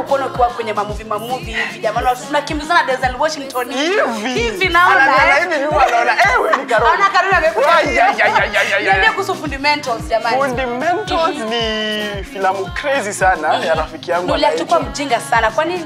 kuona ukiwa kwenye mamuvi mamuvi hivi jamani tunakimbizana Denzel Washington hivi hivi naona Anaona eh. hivi nyuma anaona eh wewe ni Karoli Naona Karoli amekuja. Ay, ay, ay, ay, ay, ay, Niambie ay. kuhusu fundamentals jamani Fundamentals ni filamu crazy sana ya rafiki yangu Nulia anaitwa tukua mjinga sana kwani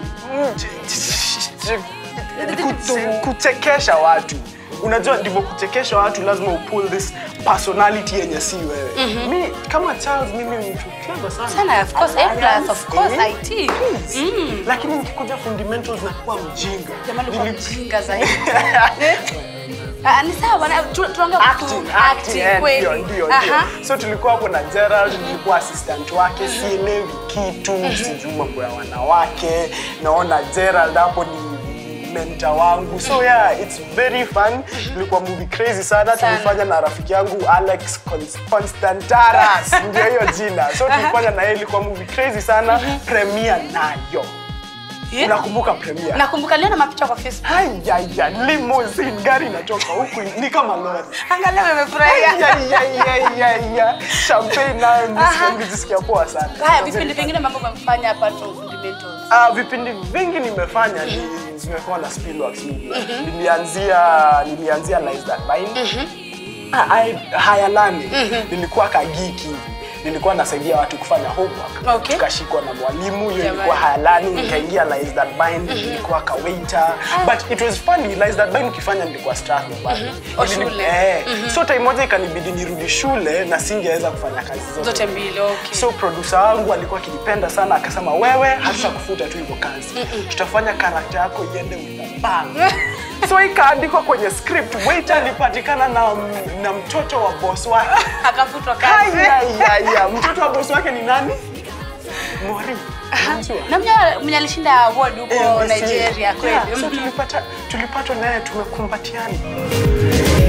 Kute- kuchekesha watu unajua ndivyo kuchekesha watu lazima upull this personality yenye si wewe mi kama Charles mimi ni mtu clever sana Sana, of course, A plus, of course, Eh, IT. please. lakini nikikuja fundamentals nakuwa mjinga jamani kwa Nili- mjinga zaidi Eh? Ah, ni sawa na tu- tunaongea kuhusu Acting, acting acting, eh, kweli ndio, ndio, Aha. ndio. so tulikuwa hapo na Gerald, nilikuwa assistant wake, sielewi kitu, sijui mambo ya wanawake. Naona Gerald hapo ni mentor wangu, so yeah, it's very fun. Ilikuwa movie crazy sana, Sana. tulifanya na rafiki yangu Alex Cons- Constantaras, ndio hiyo jina. So tulifanya na yeye, ilikuwa movie crazy sana, premiere nayo. Eh? Unakumbuka premiere? nakumbuka liona mapicha kwa Facebook Haya, limousine, gari inatoka huku ni kama lori. angalia umefurahia Ayayayayaya. Champagne nayo nisikia- nijisikia poa sana. haya vipindi vingine mambo umefanya apart from fundamentals Ah, vipindi vingi nimefanya ni zimekuwa na Spillworks Media. Nilianzia nilianzia Lies That Bind. Ah, I- Hayalani. Nilikuwa kagiki hivi. Nilikuwa nasaidia watu kufanya homework. Okay. Tukashikwa na mwalimu, hiyo Jamani. ilikuwa Hayalani, nikaingia Lies That Bind, nilikuwa ka waiter. But it was funny, Lies That Bind ukifanya nilikuwa Strathmore bado. O, Ilini- shule. Eh. So time moja ikanibidi nirudi shule na singeweza kufanya kazi zote. zote mbili okay So producer wangu alikuwa akinipenda sana, akasema wewe hatutakufuta tu hivyo kazi, tutafanya karakta yako iende with a bang. so ikaandikwa kwenye script, waiter alipatikana na, na mtoto wa boss wake. akafutwa kazi Ayayaya, mtoto wa boss wake ni nani? Mori. Unamjua? na mwenye- mwenye alishinda award huko NBC. Nigeria kweli Yeah, so Mhm. tulipata tulipatwa naye tumekumbatiana